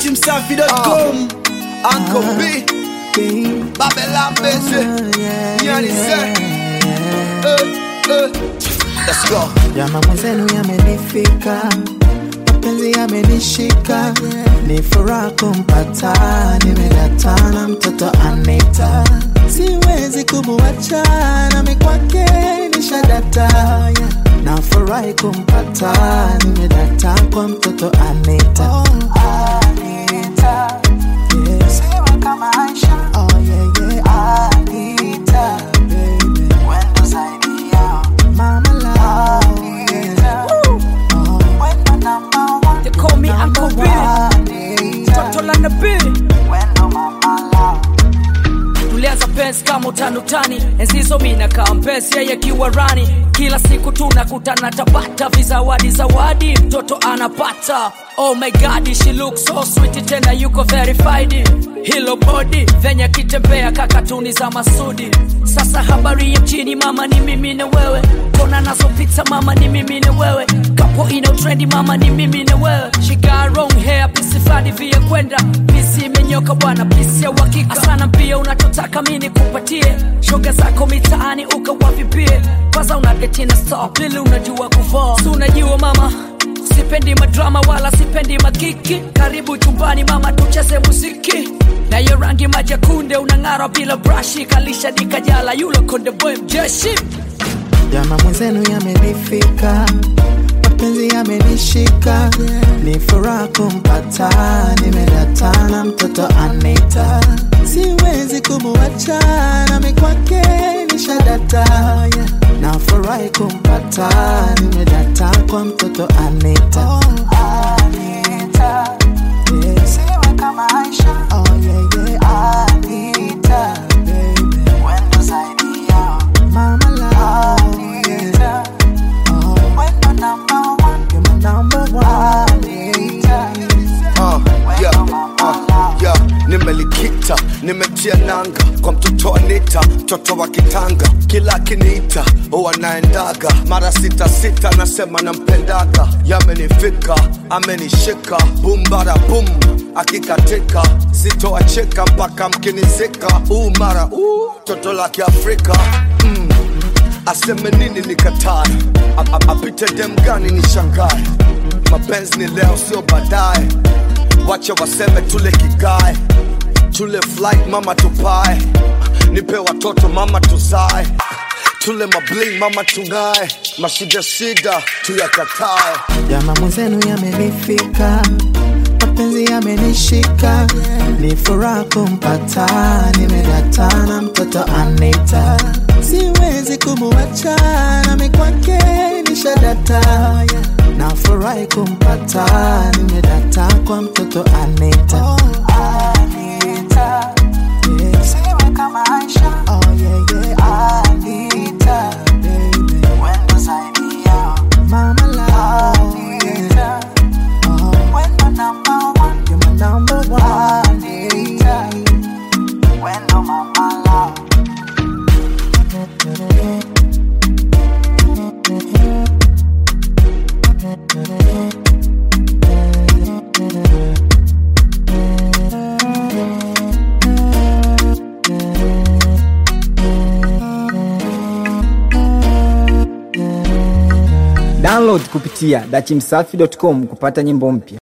datimsafi.com Uncle B Babylon busy Nyani say Eh, eh. Let's go Jama mwenzenu yamenifika, mapenzi yamenishika, ni furaha kumpata, nimedatana mtoto Anita, siwezi kumuacha, nami kwake nishadata, na furahi kumpata, nimedata kwa mtoto Anita. Anita. Yeah. Siwe kama Aisha. Oh, yeah, yeah. Anita, baby. Wendo zaidi yao. Mama love, yeah. Oh, wendo number one. They call me Uncle B. Anita. Toto la nabii Wendo mama love. tulianza pensi kama utanutani enzizo mina kaa mpesi yeye kiwa rani kila siku tunakutana tabata vizawadi zawadi mtoto anapata oh my god she looks so sweet tena yuko verified hilo body venye kitembea kakatuni za masudi sasa habari ya mjini mama ni mimi na wewe kona nazopita mama ni mimi na wewe kapo ina trendi mama ni mimi na wewe she got wrong hair pisifadi vya kwenda pisi imenyoka bwana pisi ya uhakika sana pia unachotaka mi nikupatie shoga zako mitaani ukawavipie kwanza unadetina star pili unajua kuvaa si unajua mama sipendi madrama wala sipendi makiki karibu chumbani mama tucheze muziki na hiyo rangi majakunde unang'ara bila brashi kalisha dikajala yulo konde boy mjeshi Jama mwenzenu yamenifika, mapenzi yamenishika, ni furaha kumpata, nimedatana mtoto Anita, siwezi kumuacha, nami kwake nishadata, na furahi kumpata, nimedata kwa mtoto Anita. Anita. Yeah. Siwe kama Aisha. Oh, yeah, yeah. Anita, baby. Wendo zaidi yao. Mama love, yeah. Oh, wendo number one. You're my number one, Anita. Uh, yeah, uh, yeah. nimelikita nimetia nanga kwa mtoto anita mtoto wa kitanga kila akiniita huwa naendaga mara sita sita nasema nampendaga yamenifika amenishika bumbara bum akikatika sitoacheka mpaka mkinizika uu mara uu toto la kiafrika mm. aseme nini nikatae A- a- apite dem gani ni shangae mapenzi ni leo sio baadaye wacha waseme tule kigae tule flight mama tupae nipe watoto mama tuzae tule mabling mama tungae mashida shida tuyakatae Jama mwenzenu yamenifika, mapenzi yamenishika, ni furaha kumpata, nimedatana mtoto Anita, siwezi kumuacha, nami kwake nishadata, na furahi kumpata, nimedata kwa mtoto Anita. Anita. Yeah. Siwe kama Aisha. Oh, yeah, yeah. Anita, baby. Wendo zaidi yao. Mama love, yeah. Oh, wendo number one. You're my number one, Anita. Wendo mama love. Download kupitia dachimsafi.com kupata nyimbo mpya.